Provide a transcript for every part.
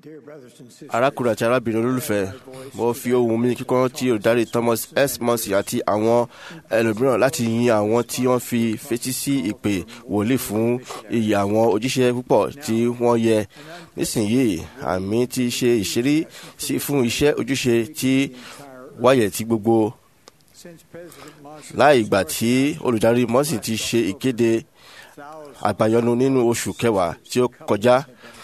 arákùnrin àti arábìnrin olólùfẹ́ mo fi ohùn mi kíkọ́ tí olùdarí Thomas S. Mercy àti àwọn ẹlòmíràn láti yin àwọn tí wọ́n fi fetí sí ìpè wòlíì fún iyì àwọn òjíṣẹ́ púpọ̀ tí wọ́n yẹ nísìnyìí àmì ti ṣe ìṣírí sí fún iṣẹ́ ojúṣe tí wáyẹ̀ tí gbogbo láì ìgbà tí olùdarí Mercy ti ṣe ìkéde àgbàyọnu nínú oṣù kẹwàá tí ó kọjá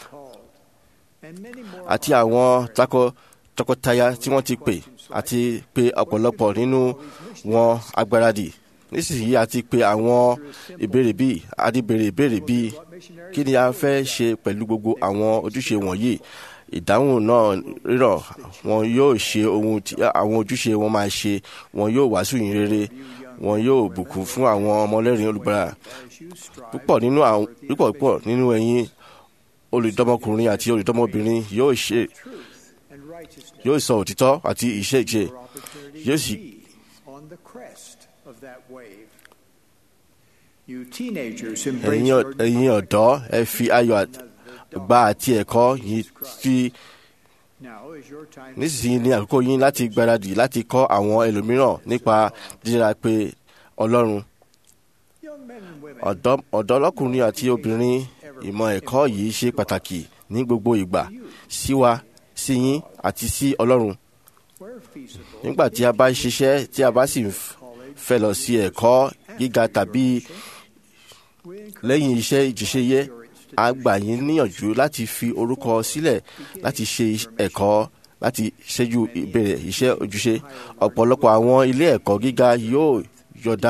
àti àwọn takọ tọkọtaya tí wọ́n ti pè àti pé ọ̀pọ̀lọpọ̀ nínú wọn agbáradì nísinsìnyí àti pé àwọn ìbéèrè bíi adìbèrè ìbéèrè bíi kí ni a fẹ́ ṣe pẹ̀lú gbogbo àwọn ojúṣe wọ̀nyí ìdáhùn náà rírọ̀ wọn yóò ṣe ohun tí àwọn ojúṣe wọn máa ṣe wọn yóò wàásù yìn rere wọn yóò bùkún fún àwọn ọmọlẹ́rìn olùgbàlà púpọ̀ nínú àwọn púpọ̀ púpọ̀ nínú ẹ̀yin olùdọ́mọkùnrin àti olùdọ́mọbìnrin yóò ṣe yóò sọ òtítọ́ àti iṣẹ́ ìṣe yóò sì ẹ̀yin ẹ̀yin ọ̀dọ́ ẹ fi ayọ̀ gbà àti ẹ̀kọ́ yìí fi nísinsìnyí ní àkókò yín láti gbáradì láti kọ́ àwọn ẹlòmíràn nípa jíjẹ́ra pé Ọlọ́run ọ̀dọ́ lọ́kùnrin àti obìnrin ìmọ̀ ẹ̀kọ́ yìí ṣe pàtàkì ní gbogbo ìgbà sí wa sí yín àti sí Ọlọ́run nígbà tí a bá ṣiṣẹ́ tí a bá sì fẹ́ lọ sí ẹ̀kọ́ gíga tàbí lẹ́yìn iṣẹ́ ìjíṣẹ́yẹ a gbà yín níyànjú láti fi orúkọ sílẹ̀ láti ṣe ẹ̀kọ́ láti ṣẹ́jú ìbéèrè iṣẹ́ ojúṣe ọ̀pọ̀lọpọ̀ àwọn ilé ẹ̀kọ́ gíga yóò yọ̀dá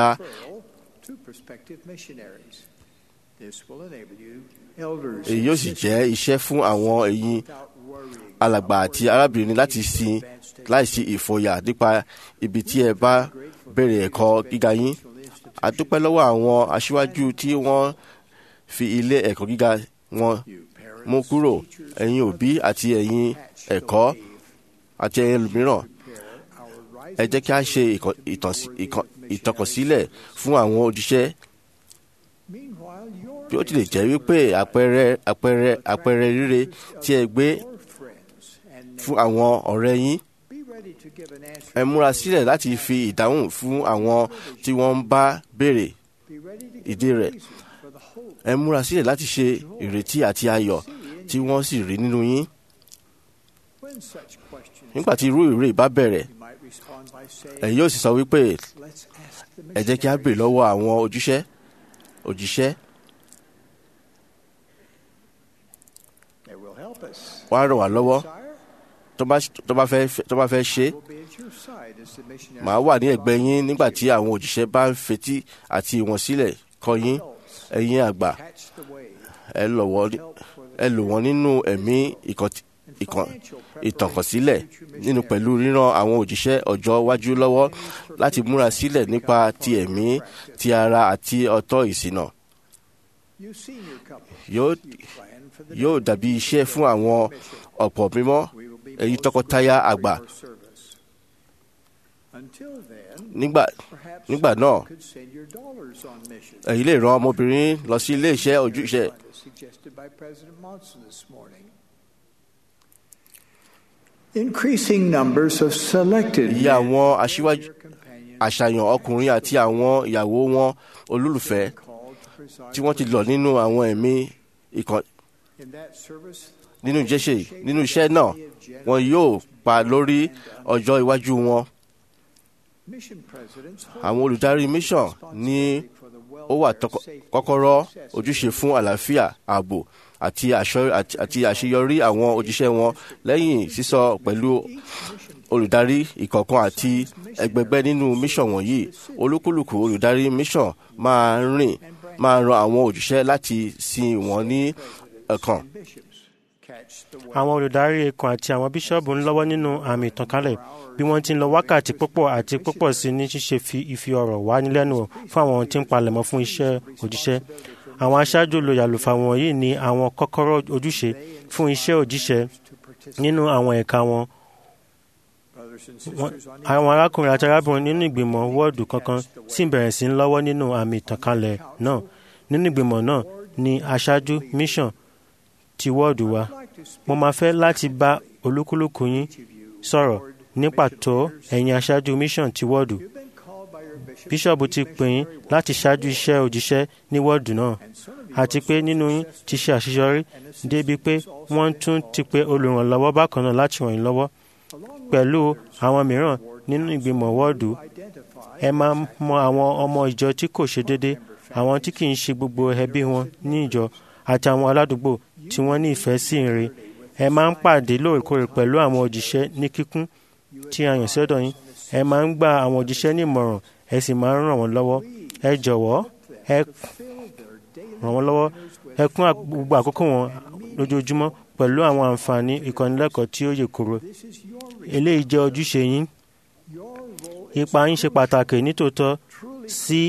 èyí yóò sì jẹ́ iṣẹ́ fún àwọn ẹ̀yin alàgbà àti arábìnrin láti sin láìsí ìfòyà nípa ibi tí ẹ bá bẹ̀rẹ̀ ẹ̀kọ́ gíga yín a dúpẹ́ lọ́wọ́ àwọn aṣíwájú tí wọ́n fi ilé ẹ̀kọ́ gíga wọn mú kúrò ẹ̀yin òbí àti ẹ̀yin ẹ̀kọ́ àti ẹ̀yin ẹlòmíràn ẹ jẹ́ kí a ṣe ìtànkọ̀sílẹ̀ fún àwọn òjíṣẹ́ bí ó tilẹ̀ jẹ́ wípé àpẹẹrẹ àpẹẹrẹ àpẹẹrẹ rere tí ẹ gbé fún àwọn ọ̀rẹ́ yín ẹ múra sílẹ̀ láti fi ìdáhùn fún àwọn tí wọ́n ń bá béèrè ìdí rẹ̀ ẹ múra sílẹ̀ láti ṣe ìrètí àti ayọ̀ tí wọ́n sì rí nínú yín nígbà tí irú ìrè bá bẹ̀rẹ̀ ẹ yóò sì sọ wípé ẹ jẹ́ kí a béèrè lọ́wọ́ àwọn òjíṣẹ́ òjíṣẹ́ wọ́n á ràn wá lọ́wọ́ tó bá fẹ́ ṣe màá wà ní ẹ̀gbẹ́ yín nígbà tí àwọn òjíṣẹ́ bá ń fetí àti ìwọ̀n sílẹ̀ kọ́ yín ẹ̀yin àgbà ẹ lò wọ́n nínú ẹ̀mí ìtànkọ̀sílẹ̀ nínú pẹ̀lú ríran àwọn òjíṣẹ́ ọjọ́ iwájú lọ́wọ́ láti múra sílẹ̀ nípa ti ẹ̀mí ti ara àti ọ̀tọ̀ ìsìnà yóò dàbí iṣẹ́ fún àwọn ọ̀pọ̀ mímọ́ ẹ̀yin tọkọtaya àgbà nígbà nígbà náà ẹ̀yin lè rán ọmọbìnrin lọ sí ilé iṣẹ́ ojúṣe. Increasing numbers of selected iye àwọn aṣíwájú àṣàyàn ọkùnrin àti àwọn ìyàwó wọn olólùfẹ́ tí wọ́n ti lọ nínú àwọn ẹ̀mí ìkàn nínú ìjẹ́ṣe nínú iṣẹ́ náà wọn yóò pa lórí ọjọ́ iwájú wọn. àwọn olùdarí mission ní ó wà kọ́kọ́rọ́ ojúṣe fún àlàáfíà ààbò àti àṣeyọrí àwọn òjíṣẹ́ wọn lẹ́yìn sísọ pẹ̀lú olùdarí ìkọ̀ọ̀kan àti ẹgbẹgbẹ́ nínú mission wọ̀nyí olúkúlùkù olùdarí mission máa rìn máa ran àwọn òjíṣẹ́ láti sin wọn ní ẹ̀kan àwọn olùdarí ikọ̀ àti àwọn bíṣọ́ọ̀bù ń lọ́wọ́ nínú àmì ìtànkálẹ̀ bí wọ́n ti ń lọ wákàtí púpọ̀ àti púpọ̀ sí ní ṣíṣe fi ìfi ọ̀rọ̀ wá nílẹ́nu fún àwọn tí ń palẹ̀mọ́ fún iṣẹ́ òjíṣẹ́ àwọn aṣáájú olóyè àlùfáà wọ̀nyí ní àwọn kọ́kọ́rọ́ ojúṣe fún iṣẹ́ òjíṣẹ́ nínú àwọn ẹ̀ka wọn àwọn arákùnrin àti arábìnrin nínú ìgbìmọ̀ wọ́ọ̀dù kankan sì bẹ̀rẹ̀ sí ń lọ́wọ́ nínú àmì ìtànkálẹ̀ náà nínú ìgbìmọ̀ náà ni aṣáájú mission ti wọ́ọ̀dù wa mo máa fẹ́ láti bá olúkúlùkù yín sọ̀rọ̀ ní pàtó ẹ̀yin aṣáájú mission ti wọ́ọ̀dù bíṣọ̀bù ti pè yín láti ṣáájú iṣẹ́ òjíṣẹ́ ní wọ́ọ̀dù náà àti pé nínú yín ti ṣe àṣeyọrí débi pé wọ́n tún ti pe olùrànlọ́wọ́ bákan náà láti ràn yín lọ́wọ́ pẹ̀lú àwọn mìíràn nínú ìgbìmọ̀ wọ́ọ̀dù ẹ máa mọ àwọn ọmọ ìjọ tí kò ṣe déédé àwọn tí kì í ṣe gbogbo ẹbí wọn ní ìjọ àti àwọn aládùúgbò tí wọ́n ní ìfẹ́ sí ìre ẹ máa ń pàdé lóòrèkóòrè pẹ̀lú àwọn òjíṣẹ́ ní kíkún tí a yàn sọ́dọ̀ yín ẹ máa ń gba àwọn òjíṣẹ́ ní ìmọ̀ràn ẹ sì máa ń ràn wọ́n lọ́wọ́ ẹ jọ̀wọ́ ẹ ràn wọ́n lọ́wọ́ ẹ kún gbogbo àkókò wọn lójoojúmọ́ pẹ̀lú àwọn àǹfààní ìkọ́nilẹ́kọ̀ọ́ tí ó yè koro eléyìí jẹ́ ojúṣe yín ipa yín ṣe pàtàkì nítòótọ́ sí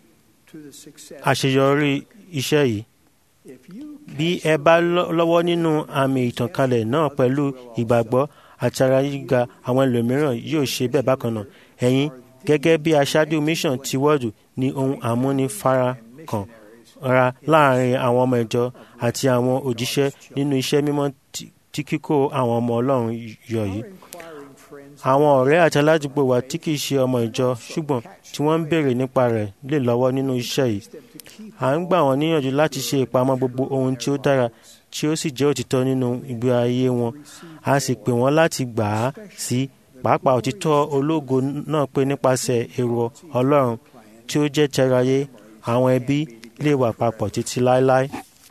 àṣeyọrí iṣẹ́ yìí bí ẹ bá lọ́wọ́ nínú àmì ìtànkálẹ̀ náà pẹ̀lú ìgbàgbọ́ àti ara yíga àwọn ẹlòmíràn yóò ṣe bẹ́ẹ̀ bákan náà ẹ̀yin gẹ́gẹ́ bí aṣáájú mission ti wọ́ọ̀dù ní ohun àmúnifarakàn ra láàrin àwọn ọmọ ìjọ àti àwọn òjíṣẹ́ nínú iṣẹ́ mímọ́ tí kíkó àwọn ọmọ ọlọ́run yọ yìí àwọn ọ̀rẹ́ àti aládùúgbò wa tí kìí ṣe ọmọ ìjọ ṣùgbọ́n tí wọ́n ń béèrè nípa rẹ̀ lè lọ́wọ́ nínú iṣẹ́ yìí à ń gbà wọ́n níyànjú láti ṣe ìpamọ́ gbogbo ohun tí ó dára tí ó sì jẹ́ òtítọ́ nínú ìgbé ayé wọn a sì pè wọ́n láti gbà á sí pàápàá òtítọ́ ológo náà pé nípasẹ̀ èrò ọlọ́run tí ó jẹ́ tẹ̀ráyé àwọn ẹbí lè wà papọ̀ títí láéláé.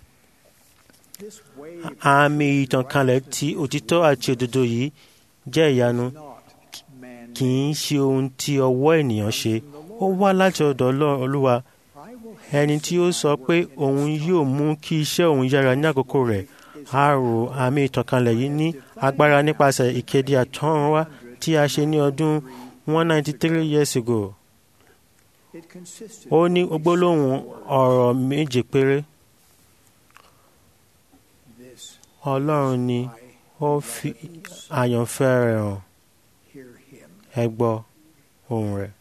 àmì ìtànkálẹ̀ ti òtítọ́ àti òdodo yìí jẹ́ ìyanu kì í ṣe ohun tí ọwọ́ ènìyàn ṣe ó wá láti ọ̀dọ̀ olúwa ẹni tí ó sọ pé òun yóò mú kí iṣẹ́ òun yára ní àkókò rẹ̀ a rò àmì ìtànkálẹ̀ yìí ní agbára nípasẹ̀ ìkéde àtọ́runwá tí a ṣe ní ọdún 193 years ago ó ní gbólóhùn ọ̀rọ̀ méje péré ọlọ́run ni ó fi àyànfẹ́ rẹ̀ hàn ẹ gbọ́ ohùn rẹ̀.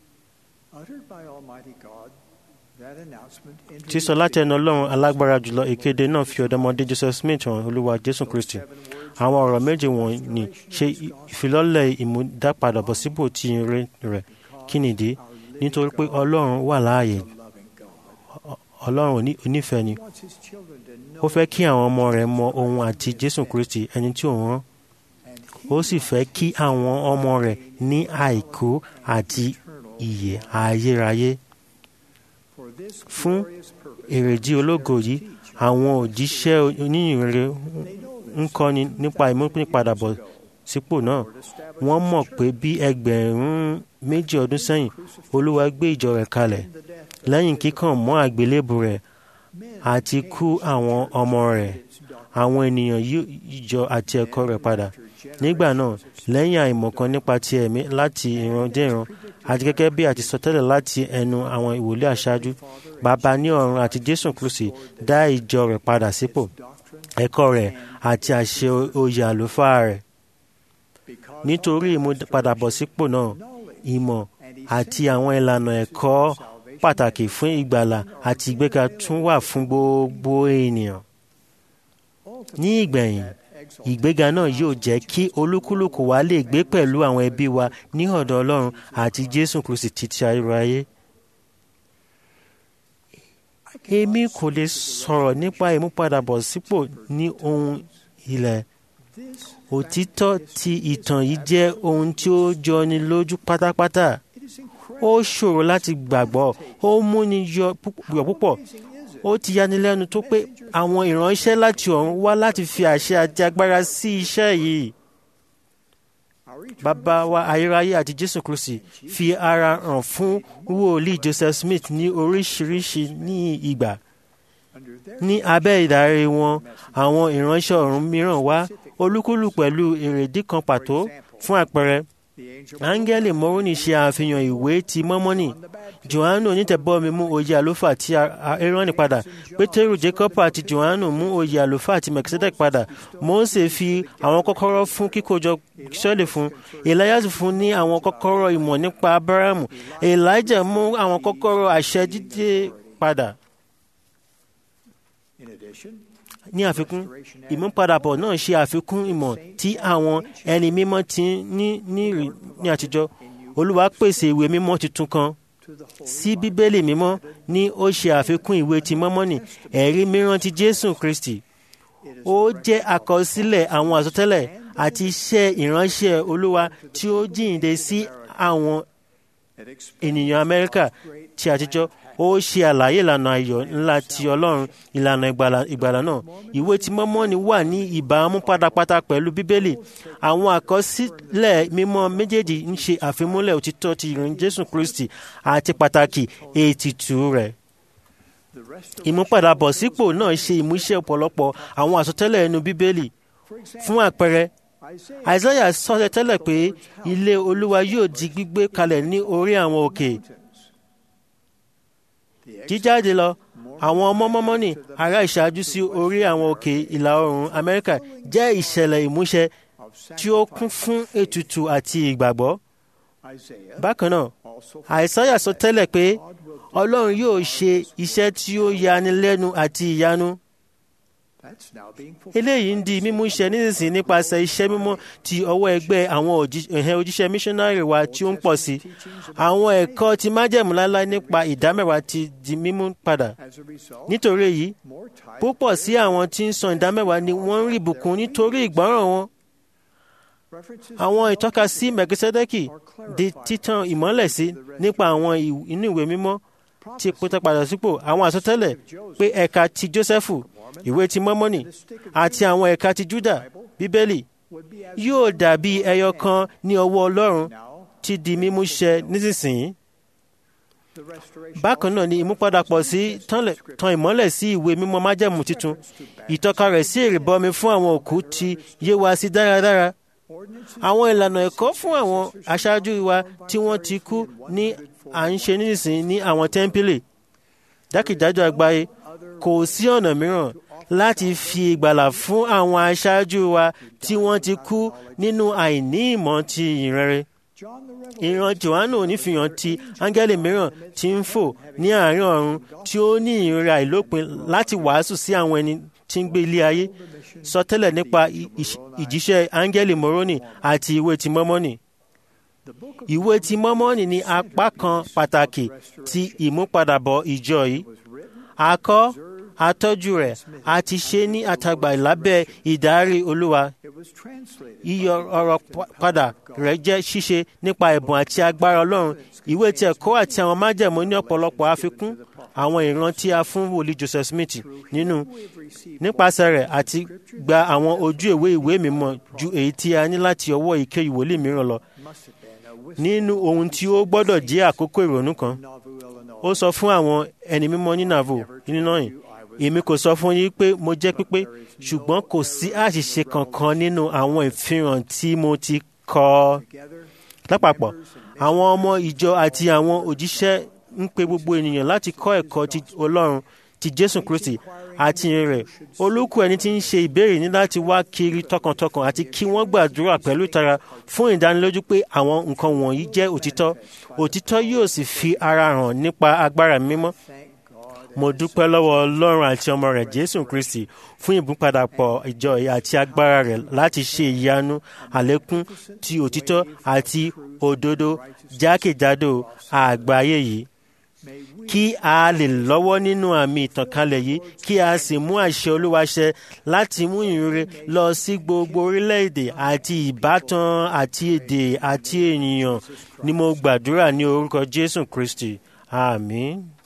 sísọ láti ẹnu ọlọ́run alágbára jùlọ ìkéde náà fi ọ̀dọ́mọdé joseph smith hàn olúwa jésù kristi àwọn ọ̀rọ̀ méje wọ̀nyí ṣe ìfilọ́lẹ̀ ìmúdápadàbọ̀sípò tí ire rẹ̀ kí nìdí nítorí pé ọlọ́run wà láàyè ọlọ́run onífẹ̀ẹ́ ni ó fẹ́ kí àwọn ọmọ rẹ̀ mọ ohun àti jésù kristi ẹni tí òun rán ó sì fẹ́ kí àwọn ọmọ rẹ̀ ní àìkú àti ìyè ayérayé fún èrèdí ológo yìí àwọn òjíṣẹ́ oníyìnrere ń kọ́ni nípa ìmúpadàbọ̀ sípò náà wọ́n mọ̀ pé bí ẹgbẹ̀rún méjì ọdún sẹ́yìn olúwa gbé ìjọ rẹ̀ kalẹ̀ lẹ́yìn kíkàn mọ́ àgbélébù rẹ̀ àti kú àwọn ọmọ rẹ̀ àwọn ènìyàn yíjọ àti ẹ̀kọ́ rẹ̀ padà nígbà náà lẹ́yìn àìmọ̀kan nípa ti ẹ̀mí láti ìran dé ìran àti gẹ́gẹ́ bí àti sọtẹ́lẹ̀ láti ẹnu àwọn ìwòlé àṣáájú bàbá ní ọ̀run àti jésù kristi dá ìjọ rẹ̀ padà sípò ẹ̀kọ́ rẹ̀ àti àṣẹ oyè àlùfáà rẹ̀ nítorí ìmúpadàbọ̀sípò náà ìmọ̀ àti àwọn ìlànà ẹ̀kọ́ pàtàkì fún ìgbàlà àti ìgbéga tún wà fún gbogbo ènìyàn. ní ìgbẹ̀yìn ìgbéga náà yóò jẹ́ kí olúkúlùkù wa lè gbé pẹ̀lú àwọn ẹbí wa ní ọ̀dọ̀ ọlọ́run àti jésù kristi títí ayérayé. èmi kò lè sọ̀rọ̀ nípa ìmúpadàbọ̀sípò ní ohun ilẹ̀ òtítọ́ ti ìtàn yìí jẹ́ ohun tí ó jọni lójú pátápátá ó ṣòro láti gbàgbọ́ ó múni yọ púpọ̀ ó ti yanilẹ́nu tó pé àwọn ìránṣẹ́ láti ọ̀run wá láti fi àṣẹ àti agbára sí iṣẹ́ yìí bàbá wa ayérayé àti jésù kristi fi ara hàn fún wòlíì joseph smith ní oríṣiríṣi ní ìgbà ní abẹ́ ìdarí wọn àwọn ìránṣẹ́ ọ̀run mìíràn wá olúkúlù pẹ̀lú èrèdí kan pàtó fún àpẹẹrẹ áńgẹ́lì mọ́rúnì ṣe àfihàn ìwé ti mọ́mọ́nì johannu onítẹ̀bọ́mi mú oyè àlùfáà ti aaroni padà pétérù jacob àti johannu mú oyè àlùfáà ti melchizedek padà mose fi àwọn kọ́kọ́rọ́ fún kíkójọ sọ́ọ̀lì fún elias fún ní àwọn kọ́kọ́rọ́ ìmọ̀ nípa abrahamu elijah mú àwọn kọ́kọ́rọ́ àṣẹ jíjẹ padà ní àfikún ìmúpadàbọ̀ náà ṣe àfikún ìmọ̀ tí àwọn ẹni mímọ́ ti ní ní rí- ní àtijọ́ olúwa pèsè ìwé mímọ́ tuntun kan sí bíbélì mímọ́ ní ó ṣe àfikún ìwé ti mọ́mọ́nì ẹ̀rí mìíràn ti jésù kristi ó jẹ́ àkọsílẹ̀ àwọn àsọtẹ́lẹ̀ àti iṣẹ́ ìránṣẹ́ olúwa tí ó jíǹde sí àwọn ènìyàn amẹ́ríkà ti àtijọ́ ó ṣe àlàyé ìlànà ayọ̀ ńlá ti ọlọ́run ìlànà ìgbàlà ìgbàlà náà ìwé tí mọ́mọ́nì wà ní ìbámu pátápátá pẹ̀lú bíbélì àwọn àkọsílẹ̀ mímọ́ méjèèjì ń ṣe àfimúlẹ̀ òtítọ́ ti ìrìn jésù kristi àti pàtàkì ètìtù rẹ̀ ìmúpadàbọ̀sípò náà ṣe ìmúṣẹ ọ̀pọ̀lọpọ̀ àwọn àsọtẹ́lẹ̀ ẹnu bíbélì fún àpẹẹrẹ àìsáyà sọ tẹ́lẹ̀ pé ilé olúwa yóò di gbígbé kalẹ̀ ní orí àwọn òkè jíjáde lọ àwọn ọmọ mọ́mọ́nì ará ìṣáájú sí orí àwọn òkè ìlà oòrùn amẹ́ríkà jẹ́ ìṣẹ̀lẹ̀ ìmúṣẹ tí ó kún fún ètùtù àti ìgbàgbọ́ bákan náà àìsáyà sọ tẹ́lẹ̀ pé ọlọ́run yóò ṣe iṣẹ́ tí ó yani lẹ́nu àti ìyanu eléyìí ń di mímú iṣẹ nísinsìnyí nípasẹ̀ iṣẹ́ mímọ́ ti ọwọ́ ẹgbẹ́ àwọn òjí- ẹ̀hẹ́ òjíṣẹ́ missionary wa tí ó ń pọ̀ sí àwọn ẹ̀kọ́ ti májẹ̀mú láláí nípa ìdámẹ́wàá ti di mímú padà nítorí èyí púpọ̀ sí àwọn tí ń san ìdámẹ́wàá ni wọ́n ń rí ìbùkún nítorí ìgbọ́ràn wọn àwọn ìtọ́ka sí mẹ̀kísẹ́dẹ́kì di títàn ìmọ́lẹ̀ sí nípa àwọn ìw- inú ìwé mímọ́ ti pété padà sípò àwọn àsọtẹ́lẹ̀ pé ẹ̀ka ti jósẹ́fù ìwé ti mọ́mọ́nì àti àwọn ẹ̀ka ti júdà bíbélì yóò dàbí ẹyọ kan ní ọwọ́ ọlọ́run ti di mímú ṣẹ nísinsìnyí bákan náà ni ìmúpadàpọ̀ sí tánlẹ̀- tan ìmọ́lẹ̀ sí ìwé mímọ́ májẹ̀mú tuntun ìtọ́ka rẹ̀ sí ìrìbọmi fún àwọn òkú ti yé wa sí dáradára àwọn ìlànà ẹ̀kọ́ fún àwọn aṣáájú wa tí wọ́n ti kú ní à ń ṣe nísinsìnyí ní àwọn tẹ́ḿpìlì jákèjádò àgbáyé kò sí ọ̀nà mìíràn láti fi ìgbàlà fún àwọn aṣáájú wa tí wọ́n ti kú nínú àìní ìmọ̀ ti ìrere ìran johannu onífihàn ti áńgẹ́lì mìíràn tí ń fò ní àárín ọ̀run tí ó ní ìrora ìlópin láti wàásù sí àwọn ẹni tí ń gbé ilé ayé sọ tẹ́lẹ̀ nípa ì- ìṣ- ìjíṣẹ́ áńgẹ́lì moroni àti ìwé ti mọ́mọ́nì ìwé ti mọ́mọ́nì ní apá kan pàtàkì ti ìmúpadàbọ̀ ìjọ yìí a kọ́ atọ́jú rẹ̀ a ti ṣe ní àtàgbà lábẹ́ ìdarí olúwa yíyọ ọ̀rọ̀ pa- padà rẹ̀ jẹ́ ṣíṣe nípa ẹ̀bùn àti agbára ọlọ́run ìwé ti ẹ̀kọ́ àti àwọn májẹ̀mú ní ọ̀pọ̀lọpọ̀ àfikún àwọn ìran tí a fún wòlíì joseph smith nínú nípasẹ̀ rẹ̀ àti gba àwọn ojú ìwé ìwé mímọ́ ju èyí tí a ní láti ọwọ́ ìké ìwòlíì mìíràn lọ nínú ohun tí ó gbọ́dọ̀ jẹ́ àkókò ìrònú kan ó sọ fún àwọn ẹni mímọ́ ní navo nínú yìí èmi kò sọ fún yín pé mo jẹ́ pípé ṣùgbọ́n kò sí àṣìṣe kankan nínú àwọn ìfihàn tí mo ti kọ lápapọ̀ àwọn ọmọ ìjọ àti àwọn òjíṣẹ́ ń pe gbogbo ènìyàn láti kọ́ ẹ̀kọ́ ti ọlọ́run ti jésù kristi àti ìyìn rẹ̀ olúkú ẹni tí ń ṣe ìbéèrè ní láti wá kiri tọkàntọkàn àti kí wọ́n gbàdúrà pẹ̀lú ìtara fún ìdánilójú pé àwọn nǹkan wọ̀nyí jẹ́ òtítọ́ òtítọ́ yóò sì fi ara hàn nípa agbára mímọ́ mo dúpẹ́ lọ́wọ́ ọlọ́run àti ọmọ rẹ̀ jésù kristi fún ìbúpadàpọ̀ ìjọ yìí àti agbára rẹ̀ láti ṣe ìyanu àlékún ti òtítọ́ àti òdodo jákèjádò àgbáyé yìí kí a lè lọ́wọ́ nínú àmì ìtànkálẹ̀ yìí kí a sì mú àṣẹ olúwa ṣẹ láti mú ìrere lọ sí gbogbo orílẹ̀-èdè àti ìbátan àti èdè àti ènìyàn ni mo gbàdúrà ní orúkọ jésù kristi àmín.